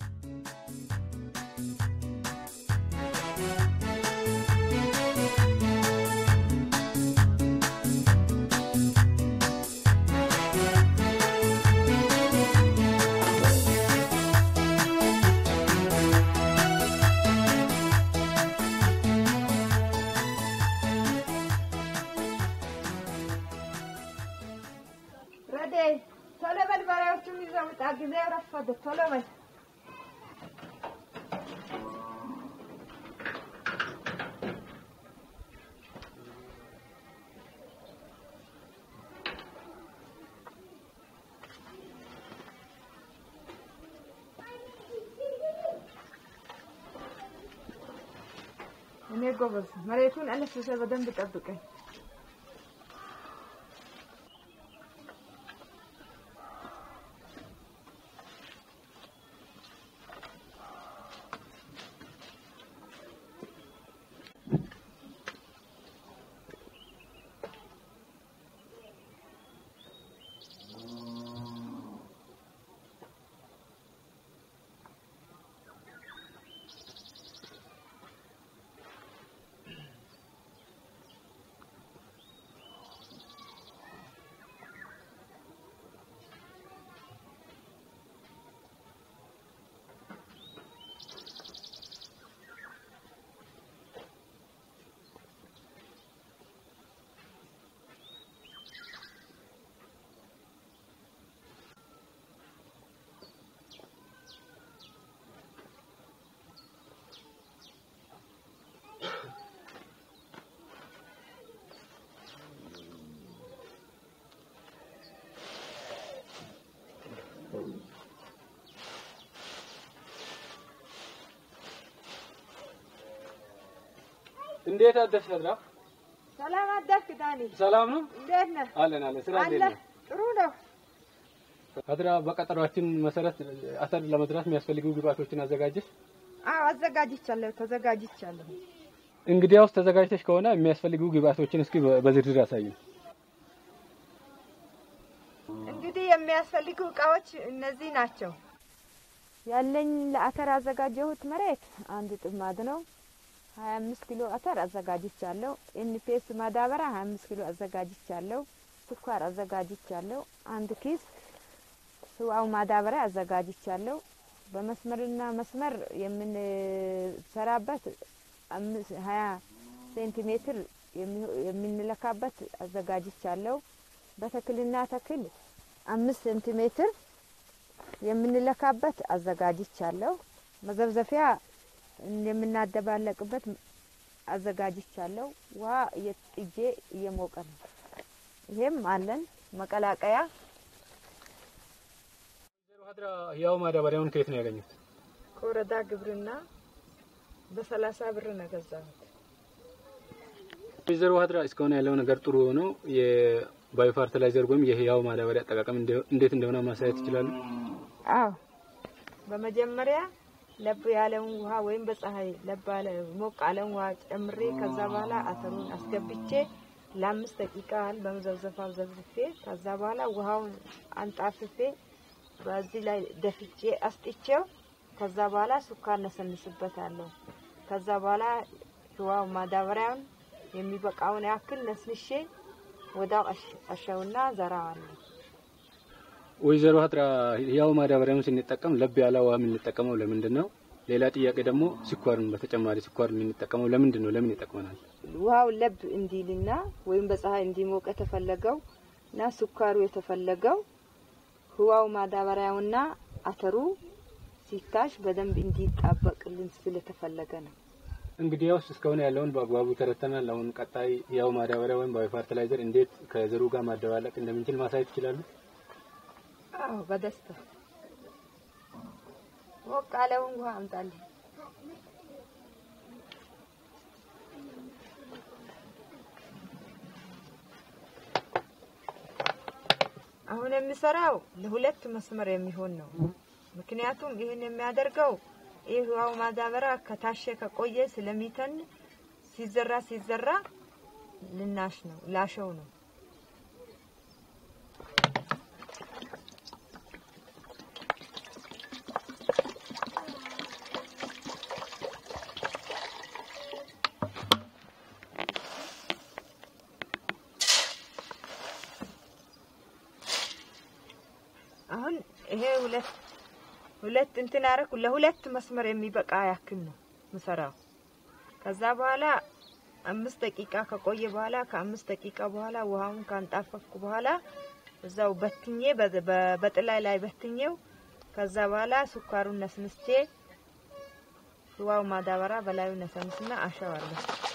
ረዴ ቶሎ በል በሬዎቹን ይዘው ውጣ። ጊዜው ረፈደ። ቶሎ በል እኔ ጎበዝ መሬቱን አለስልሰ በደንብ ጠብቀኝ። እንዴት አደርሽ አድራ? ሰላም አደርክ ዳኒ? ሰላም ነው እንዴት ነህ? አለን አለን። ስራ እንዴት አለ ነው? ጥሩ ነው። አድራ፣ በቀጠሯችን መሰረት አተር ለመዝራት የሚያስፈልጉ ግብአቶችን አዘጋጀሽ? አዎ አዘጋጅቻለሁ፣ ተዘጋጅቻለሁ። እንግዲያውስ ተዘጋጅተሽ ከሆነ የሚያስፈልጉ ግብአቶችን እስኪ በ- በዝርዝር አሳይኝ። እንግዲህ የሚያስፈልጉ እቃዎች እነዚህ ናቸው። ያለኝ ለአተር አዘጋጀሁት መሬት አንድ ጥማድ ነው። ሀያ አምስት ኪሎ አተር አዘጋጅቻለሁ። ኤንፒኤስ ማዳበሪያ ሀያ አምስት ኪሎ አዘጋጅቻለሁ። ስኳር አዘጋጅቻለሁ። አንድ ኪስ ህዋው ማዳበሪያ አዘጋጅቻለሁ። በመስመርና መስመር የምንሰራበት አምስት ሀያ ሴንቲሜትር የሚሆ- የምንለካበት አዘጋጅቻለሁ። በተክልና ተክል አምስት ሴንቲሜትር የምንለካበት አዘጋጅቻለሁ። መዘብዘፊያ የምናደባለቅበት አዘጋጅቻለሁ። ውሃ እየጥጄ እየሞቀ ነው። ይሄም አለን መቀላቀያ አድራ፣ ያው ማዳበሪያውን ከየት ነው ያገኙት? ከወረዳ ግብርና በሰላሳ ብር ነው ገዛሁት። ወይዘሮ አድራ፣ እስካሁን ያለው ነገር ጥሩ ሆኖ የባዮ ፈርቲላይዘር ወይም የህያው ማዳበሪያ አጠቃቀም እንደ- እንዴት እንደሆነ ማሳየት ይችላሉ? አዎ በመጀመሪያ ለብ ያለውን ውሃ ወይም በፀሐይ ለብ ያለ ሞቅ ያለውን ውሃ ጨምሬ ከዛ በኋላ አተሩን አስገብቼ ለአምስት ደቂቃ ያህል በመዘብዘፋው ዘብዝፌ ከዛ በኋላ ውሃውን አንጣፍፌ በዚህ ላይ ደፍቼ አስጥቼው ከዛ በኋላ ሱካር ነሰንስበታለሁ። ከዛ በኋላ ህዋው ማዳበሪያውን የሚበቃውን ያክል ነስንሼ ወዳው አሸውና ዘራዋለሁ። ወይዘሮ አድራ፣ ህያው ማዳበሪያውን ስንጠቀም ለብ ያለ ውሃ የምንጠቀመው ለምንድን ነው? ሌላ ጥያቄ ደግሞ ስኳርን በተጨማሪ ስኳር የምንጠቀመው ለምንድን ነው? ለምን ይጠቅመናል? ውሃው ለብ እንዲልና ወይም በፀሐይ እንዲሞቅ የተፈለገው እና ስኳሩ የተፈለገው ህዋው ማዳበሪያውና አተሩ ሲታሽ በደንብ እንዲጣበቅልን ስለተፈለገ ነው። እንግዲያውስ እስካሁን ያለውን በአግባቡ ተረድተናል። አሁን ቀጣይ ህያው ማዳበሪያ ወይም ባዮ ፈርቲላይዘር እንዴት ከዘሩ ጋር ማደባለቅ እንደምንችል ማሳየት ይችላሉ? አዎ በደስታ ሞቅ ያለውን ውሃ አምጣልኝ። አሁን የምሰራው ለሁለት መስመር የሚሆን ነው። ምክንያቱም ይህን የሚያደርገው ይህ ውሃው ማዳበሪያ ከታሸ ከቆየ ስለሚተን ሲዘራ ሲዘራ ልናሽ ነው ላሸው ነው። ይሄ ሁለት ሁለት እንትን አረኩ ለሁለት መስመር የሚበቃ ያክል ነው ምሰራው። ከዛ በኋላ አምስት ደቂቃ ከቆየ በኋላ ከአምስት ደቂቃ በኋላ ውሃውን ካንጣፈፍኩ በኋላ እዛው በትኜ በ- በ- በጥላይ ላይ በትኜው ከዛ በኋላ ስኳሩን ነስንስቼ ውሃው ማዳበራ በላዩ ነሰንስና አሸዋለሁ።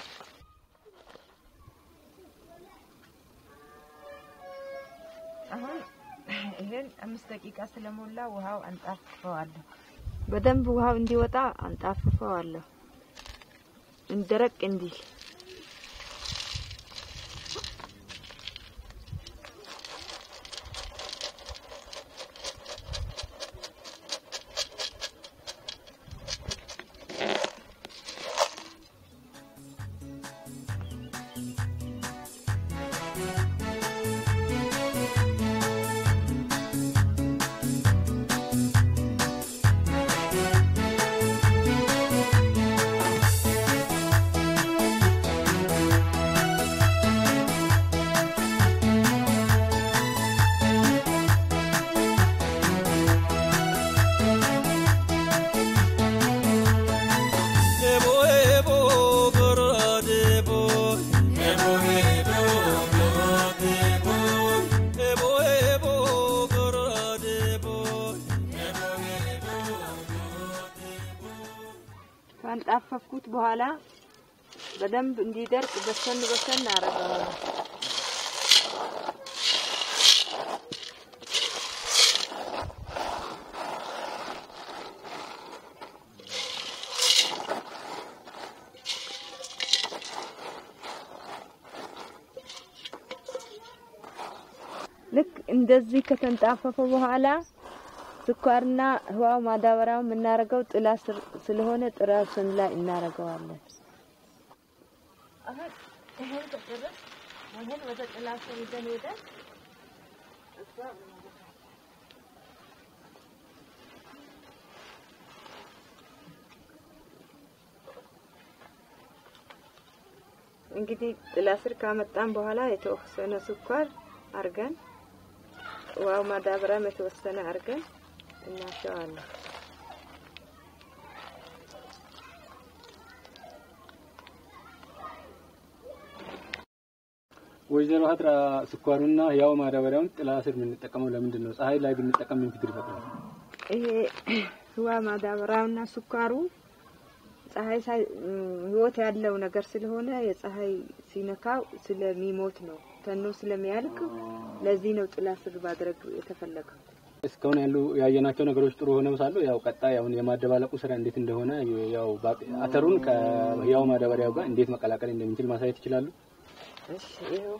አሁን ይሄን አምስት ደቂቃ ስለሞላ ውሃው አንጣፍፈዋለሁ። በደንብ ውሃው እንዲወጣ አንጣፍፈዋለሁ እንደረቅ እንዲል Ebo ebo goro debo Ebo ebo goro debo Ebo ebo goro debo Ebo ebo goro debo ካንጣፈፍኩት በኋላ በደንብ እንዲደርቅ በሰን በሰን አረገዋለሁ። ልክ እንደዚህ ከተንጣፈፈ በኋላ ስኳርና ህዋው ማዳበሪያው የምናደርገው ጥላ ስር ስለሆነ ጥላ ስር ላይ እናደርገዋለን። አሁን ይሄን ከጨረስ ይሄን ወደ ጥላ ስር ይዘን ሄደን እዛ እንግዲህ ጥላ ስር ካመጣን በኋላ የተወሰነ ስኳር አርገን ውሃው ማዳበሪያም የተወሰነ አርገን እናሸዋለን። ወይዘሮ ሀጥራ ስኳሩና ያው ማዳበሪያውን ጥላ ስር የምንጠቀመው ለምንድን ነው? ፀሐይ ላይ ብንጠቀም ምን ችግር ይፈጥራል? ይሄ ውሃ ማዳበሪያውና ስኳሩ ፀሐይ ሳይ ህይወት ያለው ነገር ስለሆነ የፀሐይ ሲነካው ስለሚሞት ነው፣ ተኖ ስለሚያልቅ ለዚህ ነው ጥላ ስር ማድረግ የተፈለገው። እስካሁን ያሉ ያየናቸው ነገሮች ጥሩ ሆነው ሳሉ ያው ቀጣይ አሁን የማደባለቁ ስራ እንዴት እንደሆነ ያው ባቅ- አተሩን ከያው ማዳበሪያው ጋር እንዴት መቀላቀል እንደምንችል ማሳየት ይችላሉ። እሺ ይኸው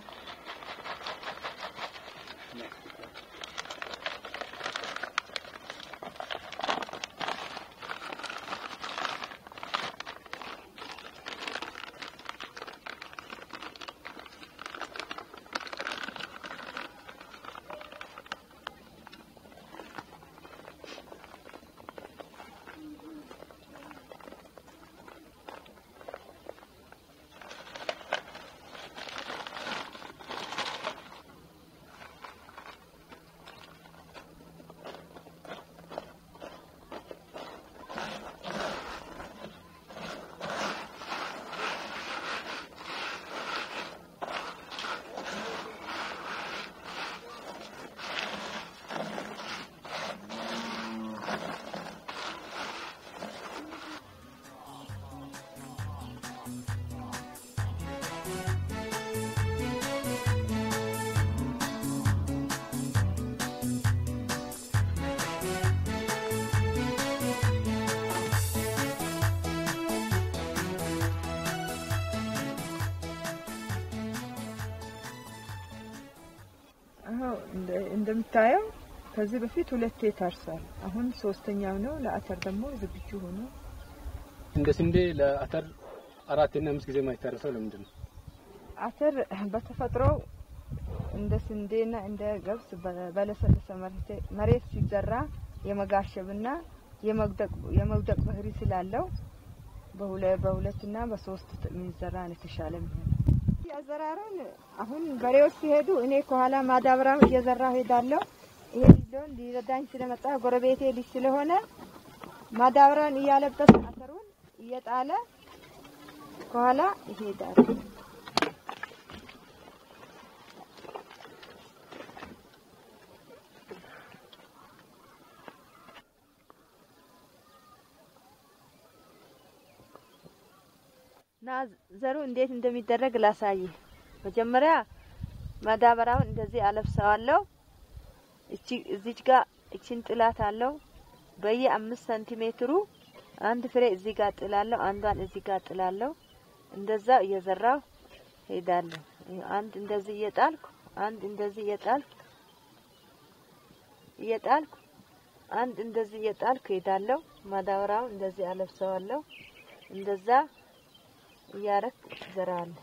አዎ እንደ- እንደምታየው ከዚህ በፊት ሁለቴ ታርሷል። አሁን ሶስተኛው ነው። ለአተር ደግሞ ዝግጁ ሆኖ እንደ ስንዴ ለአተር አራትና አምስት ጊዜ የማይታረሰው ለምንድን ነው? አተር በተፈጥሮ እንደ ስንዴና እንደ ገብስ በ- በለሰለሰ መሬት- መሬት ሲዘራ የመጋሸብና የመውደቅ የመውደቅ ባህሪ ስላለው በሁለ- በሁለትና በሶስት የሚዘራ ነው የተሻለ የሚሆነው። አዘራሩን አሁን በሬዎች ሲሄዱ እኔ ከኋላ ማዳበሪያው እየዘራ ሄዳለሁ። ይሄ ልጅ ሊሆን ሊረዳኝ ስለመጣ ጎረቤቴ ልጅ ስለሆነ ማዳበሪያውን እያለበሰ አተሩን እየጣለ ከኋላ ይሄዳል። እና ዘሩ እንዴት እንደሚደረግ ላሳይ። መጀመሪያ ማዳበሪያውን እንደዚህ አለብሰዋለሁ። እቺ እዚች ጋር እቺን ጥላት አለው። በየ አምስት ሰንቲሜትሩ አንድ ፍሬ እዚህ ጋር ጥላለሁ፣ አንዷን እዚህ ጋር ጥላለሁ። እንደዛ እየዘራው ሄዳለሁ። አንድ እንደዚህ እየጣልኩ አንድ እንደዚህ እየጣልኩ እየጣልኩ አንድ እንደዚህ እየጣልኩ ሄዳለሁ። ማዳበሪያውን እንደዚህ አለብሰዋለሁ። እንደዛ እያረክ ዘራለሁ።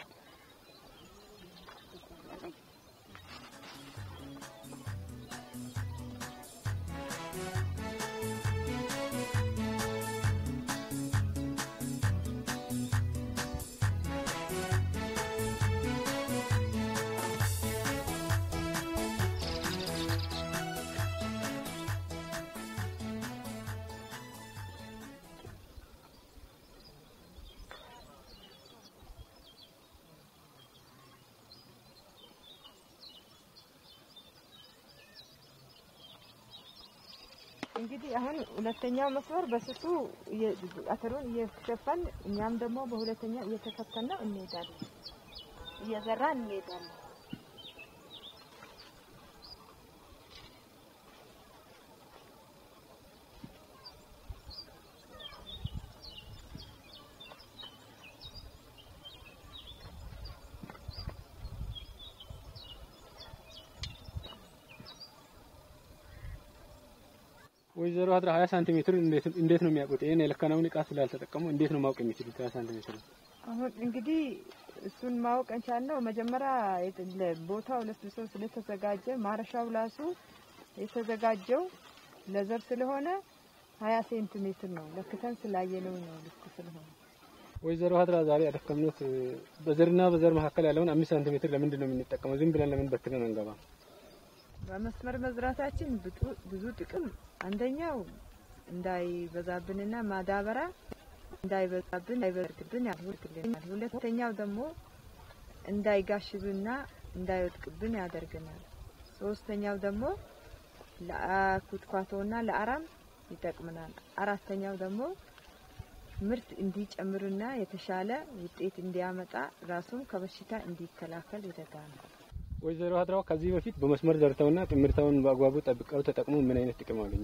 እንግዲህ አሁን ሁለተኛው መስመር በስሱ እየ- አተሩን እየሸፈን እኛም ደግሞ በሁለተኛው እየተፈተነ እንሄዳለን፣ እየዘራን እንሄዳለን። ወይዘሮ አድራ ሀያ ሳንቲሜትር እንዴት እንዴት ነው የሚያውቁት? ይሄን የለካነውን እቃ ስላልተጠቀሙ እንዴት ነው ማወቅ የሚችሉት? ሀያ ሳንቲሜትር አሁን እንግዲህ እሱን ማወቅ እንቻልነው። መጀመሪያ የት- ቦታው ለስልሶ ስለተዘጋጀ ማረሻው ራሱ የተዘጋጀው ለዘር ስለሆነ ሀያ ሴንቲሜትር ነው ለክተን ስላየነው ነው ልክ ስለሆነ ወይዘሮ አድራ ዛሬ ያደከምኑት በዘርና በዘር መካከል ያለውን አምስት ሳንቲሜትር ለምንድን ነው የምንጠቀመው? ዝም ብለን ለምን በትነን አንገባ? በመስመር መዝራታችን ብጡ- ብዙ ጥቅም አንደኛው እንዳይበዛብንና ማዳበሪያ እንዳይበዛብን እንዳይበርድብን ያደርግልናል። ሁለተኛው ደግሞ እንዳይጋሽብና እንዳይወድቅብን ያደርገናል። ሶስተኛው ደግሞ ለኩትኳቶና ለአራም ይጠቅምናል። አራተኛው ደግሞ ምርት እንዲጨምርና የተሻለ ውጤት እንዲያመጣ ራሱም ከበሽታ እንዲከላከል ይረዳል። ወይዘሮ አድራው ከዚህ በፊት በመስመር ዘርተውና ጥምርታውን በአግባቡ ጠብቀው ተጠቅሞ ምን አይነት ጥቅም አገኙ?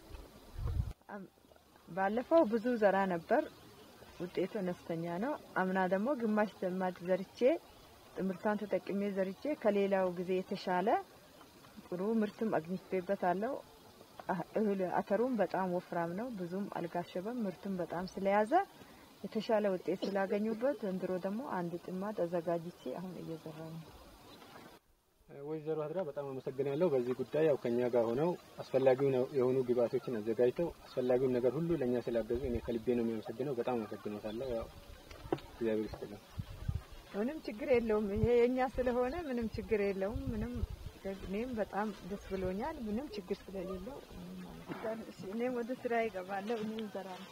ባለፈው ብዙ ዘራ ነበር፣ ውጤቱ አነስተኛ ነው። አምና ደግሞ ግማሽ ዘማድ ዘርቼ ጥምርቷን ተጠቅሜ ዘርቼ ከሌላው ጊዜ የተሻለ ጥሩ ምርትም አግኝቼበታለሁ። አ- እህል አተሩም በጣም ወፍራም ነው፣ ብዙም አልጋሸበም። ምርቱም በጣም ስለያዘ የተሻለ ውጤት ስላገኙበት ዘንድሮ ደግሞ አንድ ጥማድ አዘጋጅቼ አሁን እየዘራሁ ነው። ወይዘሮ አድራ በጣም አመሰግናለሁ። በዚህ ጉዳይ ያው ከኛ ጋር ሆነው አስፈላጊውን የሆኑ ግብአቶችን አዘጋጅተው አስፈላጊውን ነገር ሁሉ ለእኛ ስላገዙ እኔ ከልቤ ነው የሚያመሰግነው። በጣም አመሰግኖታለሁ። ያው እግዚአብሔር ይስጥልኝ። ምንም ችግር የለውም። ይሄ የኛ ስለሆነ ምንም ችግር የለውም። ምንም እኔም በጣም ደስ ብሎኛል። ምንም ችግር ስለሌለው እሺ፣ እኔም ወደ ስራ ይገባለሁ። እኔም እዘራለሁ።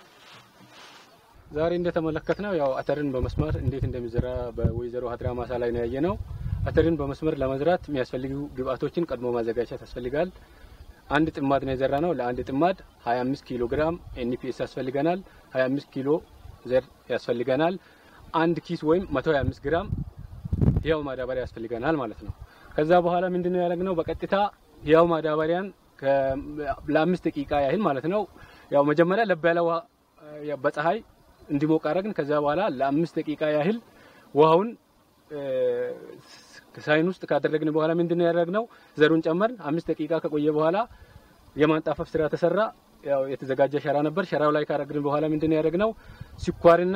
ዛሬ እንደተመለከትነው ያው አተርን በመስመር እንዴት እንደሚዘራ በወይዘሮ አድራ ማሳ ላይ ነው ያየነው። አተርን በመስመር ለመዝራት የሚያስፈልጉ ግብአቶችን ቀድሞ ማዘጋጀት ያስፈልጋል። አንድ ጥማድ ነው የዘራ ነው። ለአንድ ጥማድ 25 ኪሎ ግራም ኤንፒኤስ ያስፈልገናል። 25 ኪሎ ዘር ያስፈልገናል። አንድ ኪስ ወይም 125 ግራም ህያው ማዳበሪያ ያስፈልገናል ማለት ነው። ከዛ በኋላ ምንድነው ያደረግነው? በቀጥታ ህያው ማዳበሪያን ከ- ለአምስት ደቂቃ ያህል ማለት ነው ያው መጀመሪያ ለብ ያለ ውሃ ያ በፀሐይ እንዲሞቅ አደረግን። ከዛ በኋላ ለአምስት ደቂቃ ያህል ውሃውን እ፣ ሳይን ውስጥ ካደረግን በኋላ ምንድነው ያደረግነው? ዘሩን ጨመርን። አምስት ደቂቃ ከቆየ በኋላ የማንጣፈፍ ስራ ተሰራ። ያው የተዘጋጀ ሸራ ነበር። ሸራው ላይ ካደረግን በኋላ ምንድነው ያደረግነው? ስኳርና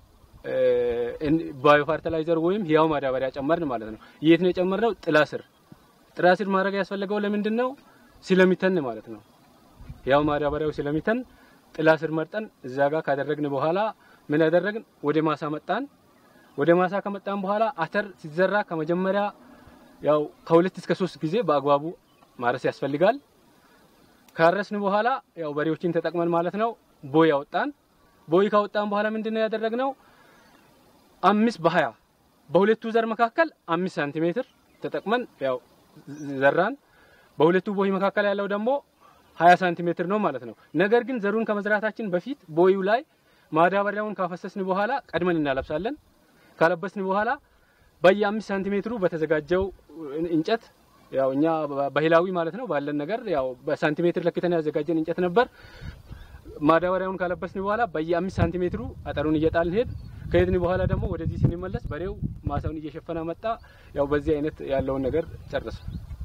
ባዮ ፈርቲላይዘር ወይም ህያው ማዳበሪያ ጨመርን ማለት ነው። የት ነው የጨመርነው? ጥላ ስር። ጥላ ስር ማድረግ ያስፈለገው ለምንድን ነው? ስለሚተን ማለት ነው። ህያው ማዳበሪያው ስለሚተን ጥላ ስር መርጠን እዛ ጋር ካደረግን በኋላ ምን ያደረግን? ወደ ማሳ መጣን። ወደ ማሳ ከመጣን በኋላ አተር ሲዘራ ከመጀመሪያ ያው ከሁለት እስከ ሶስት ጊዜ በአግባቡ ማረስ ያስፈልጋል። ካረስን በኋላ ያው በሬዎችን ተጠቅመን ማለት ነው ቦይ አወጣን። ቦይ ካወጣን በኋላ ምንድነው ያደረግነው? አምስት በሀያ በሁለቱ ዘር መካከል አምስት ሳንቲሜትር ተጠቅመን ያው ዘራን። በሁለቱ ቦይ መካከል ያለው ደግሞ ሀያ ሳንቲሜትር ነው ማለት ነው። ነገር ግን ዘሩን ከመዝራታችን በፊት ቦዩ ላይ ማዳበሪያውን ካፈሰስን በኋላ ቀድመን እናለብሳለን። ካለበስን በኋላ በየአምስት ሳንቲሜትሩ በተዘጋጀው እንጨት ያው እኛ ባህላዊ ማለት ነው ባለን ነገር ያው በሳንቲሜትር ለክተን ያዘጋጀን እንጨት ነበር። ማዳበሪያውን ካለበስን በኋላ በየአምስት ሳንቲሜትሩ አጠሩን እየጣልን ሄድ ከሄድን በኋላ ደግሞ ወደዚህ ስንመለስ በሬው ማሳውን እየሸፈነ መጣ። ያው በዚህ አይነት ያለውን ነገር ጨርስ